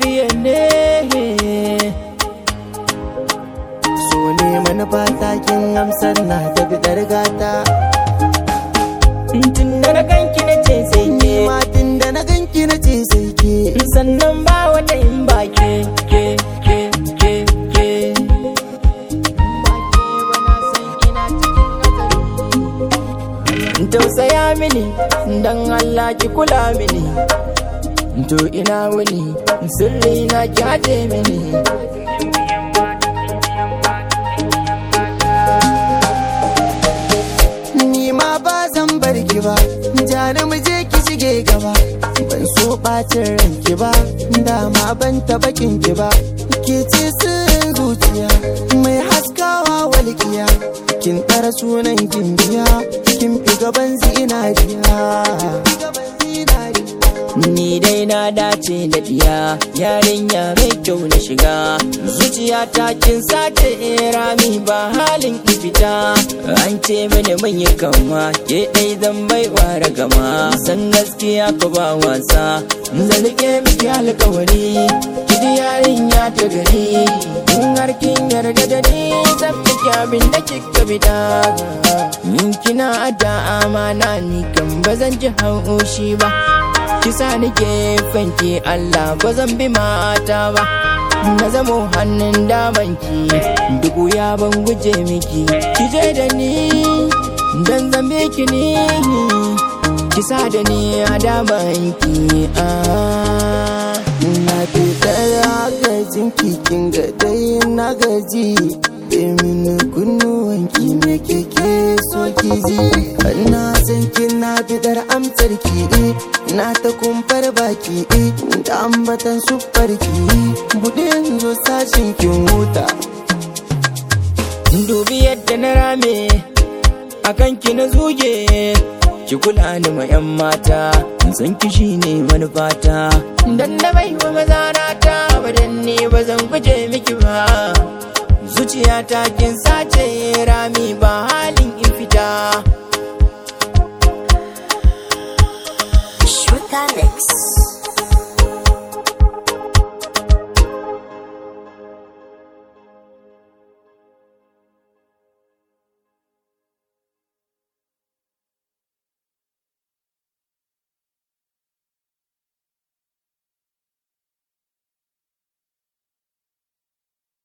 lafiya ne so ne manufa takin amsar na ta bidar gata tun da na ganki na ce sai ke matin da na ganki na ce sai ke sannan ba wata in ba ke ke ke ke ke tausaya mini dan Allah ki kula mini to ina wuni sirri na ki haje mini ni ma ba zan bar ki ba jani mu je ki shige gaba ban so bacin ranki ba dama ban taba kin ki ba ke ce sirrin zuciya mai haskawa walƙiya kin ɗara sunan kin biya kin fi gaban zinariya Ni dai na dace da diya yarinya mai kyau na shiga zuciya ta kin sace rami ba halin ki fita an ce mini mun yi kama ke dai zan bai ware gama san gaskiya ko ba wasa zan rike miki alkawari ki ji yarinya ta gari in har kin yarda da ni zan miki abin da kika bida in kina da amana ni kan ba zan ji haushi ba kisa nike fanki Allah ba zan bi mata ba na zamo hannun damanki dubu ya ban guje miki ki je da ni dan zambe ki ni kisa da ni a damanki ah. na fi ɗaya gajin kikin ga dai na gaji mini kunnuwanki me keke so ki ji na san kin na bidar amsar ki na ta kumfar baki da ambatan sufar ki buɗe zo sashin kin huta dubi yadda na rame akan ki na zuge ki kula ni ma yan mata san ki shine manufata dan na bai wa maza na ta badan ne ba zan guje miki ba zuciya ta kin sa